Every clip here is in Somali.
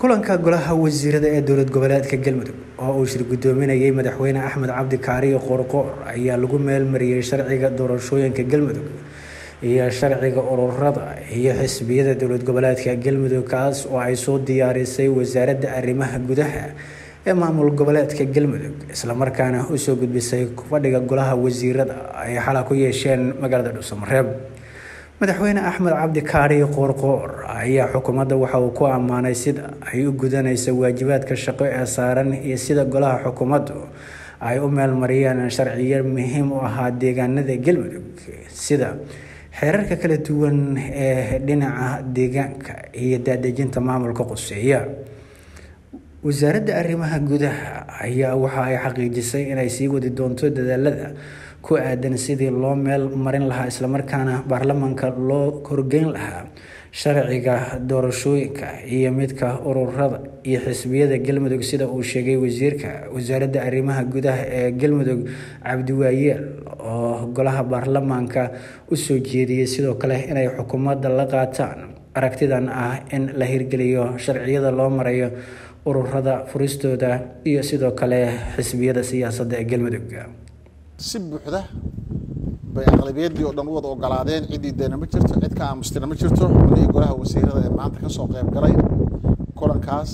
kulanka golaha wasiirada ee dowlad goboleedka galmudug oo uu shir gudoominayay madaxweyne axmed cabdi kaariyo qoorqoor ayaa lagu meelmariyey sharciga doorashooyinka galmudug iyo sharciga ururada iyo xisbiyada dowlad goboleedka galmudug kaas oo ay soo diyaarisay wasaaradda arrimaha gudaha ee maamul goboleedka galmudug islamarkaana usoo gudbisay fadhiga golaha wasiirada ay xala ku yeesheen magaalada dhuusamareeb madaxweyne axmed cabdi kaariyo qoorqoor ayaa xukuumadda waxa uu ku ammaanay sida ay u gudanayso waajibaadka shaqo ee saaran iyo sida golaha xukuumaddu ay u meelmariyeen sharciyo muhiim u ahaa deegaanada galmudug sida xeerarka kala duwan ee dhinaca deegaanka iyo daadejinta maamulka quseeya wasaaradda arrimaha gudaha ayaa waxa ay xaqiijisay inay sii wadi doonto dadaalada ku aadan sidii loo meel marin lahaa islamarkaana baarlamaanka loo horgeyn lahaa sharciga doorashooyinka iyo midka ururada iyo xisbiyada galmudug sida uu sheegay wasiirka wasaaradda arrimaha gudaha ee galmudug cabdiwaayeel oo golaha baarlamaanka usoo jeediyey sidoo kale inay xukuumadda la qaataan aragtidan ah in la hirgeliyo sharciyada loo marayo ururada furistooda iyo sidoo kale xisbiyada siyaasadda ee galmudug si buuxda bay aqlabiyadii oo dhan u wada ogolaadeen ciddii deena ma jirto cid ka aamustina ma jirto xubnihii golaha wasiirada ee maanta ka soo qayb galay kulankaas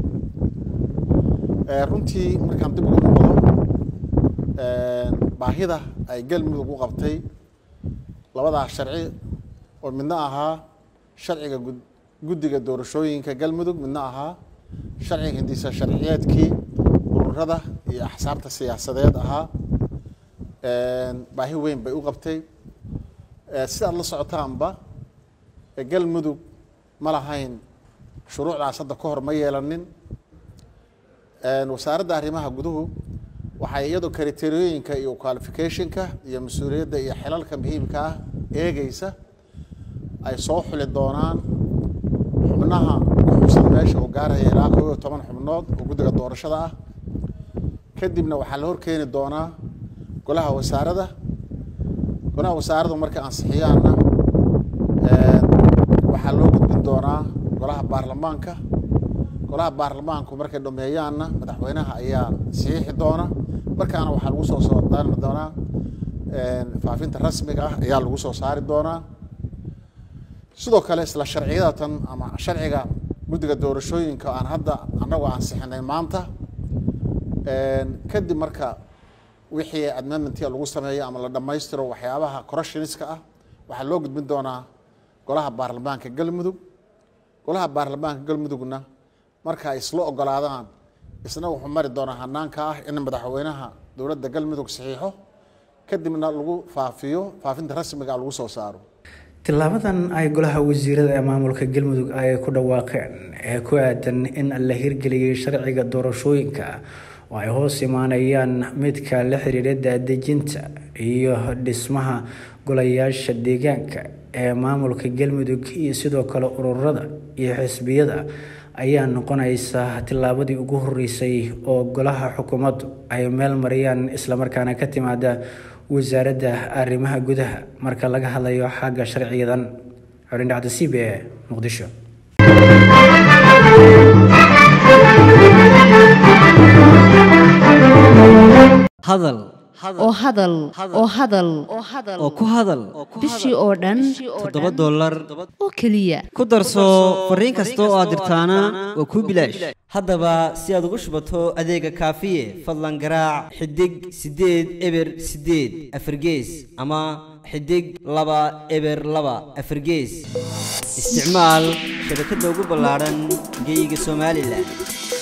runtii markaan dib ugu noqdo baahida ay galmudug u qabtay labadaas sharci oo midna ahaa sharciga guddiga doorashooyinka galmudug midna ahaa sharciga hindisa sharciyeedkii ururada iyo axsaabta siyaasadeed ahaa baahi weyn bay u qabtay sidaad la socotaanba galmudug ma lahayn shuruucdaas hadda ka hor ma yeelanin wasaaradda arrimaha guduhu waxay iyadoo kriteriyooyinka iyo qualificationka iyo mas-uuliyadda iyo xilalka muhiimka ah eegeysa ay soo xuli doonaan xubnaha ku xusan meesha oo gaaraya ilaa koob iyo toban xubnood oo guddiga doorashada ah kadibna waxaa la horkeeni doonaa golaha wasaaradda golaha wasaaraddu markay ansixiyaanna waxaa loo gudbin doonaa golaha baarlamaanka golaha baarlamaanku markay dhameeyaanna madaxweynaha ayaa saxiixi doona markaana waxaa lagu soo soo daari doonaa faafinta rasmiga ah ayaa lagu soo saari doonaa sidoo kale isla sharciyadatan ama sharciga guddiga doorashooyinka aan hadda annagu ansixinay maanta kadib marka wixii amendmentia lagu sameeyo ama la dhammaystiro waxyaabaha corruptioniska ah waxaa loo gudbin doonaa golaha baarlamaanka galmudug golaha baarlamaanka galmudugna marka ay isla ogolaadaan isna wuxuu mari doonaa hanaanka ah in madaxweynaha dowladda galmudug saxiixo kadibna lagu faafiyo faafinta rasmiga lagu soo saaro tilaabadan ay golaha wasiirada ee maamulka galmudug ay ku dhawaaqeen ee ku aadan in la hirgeliyey sharciga doorashooyinka oo ay hoos imaanayaan midka la xiriira daadejinta iyo dhismaha golayaasha deegaanka ee maamulka galmudug iyo sidoo kale ururada iyo xisbiyada ayaa noqonaysa tillaabadii ugu horeysay oo golaha xukuumaddu ay meel mariyaan islamarkaana ka timaada wasaaradda arrimaha gudaha marka laga hadlayo xagga sharciyadan xorindhacda c b e muqdisho hadal oo hadal oo hadal oo ku hadal bishii oo dhan toddoba dollar oo keliya ku darso fariin kasta oo aad dirtaana waa kuu bilaash haddaba si aad ugu shubato adeega kaafiye fadlan garaac xidig siddeed eber siddeed afargees ama xidig laba eber laba afargees isticmaal shabakadda ugu ballaadhan geeyiga somalilan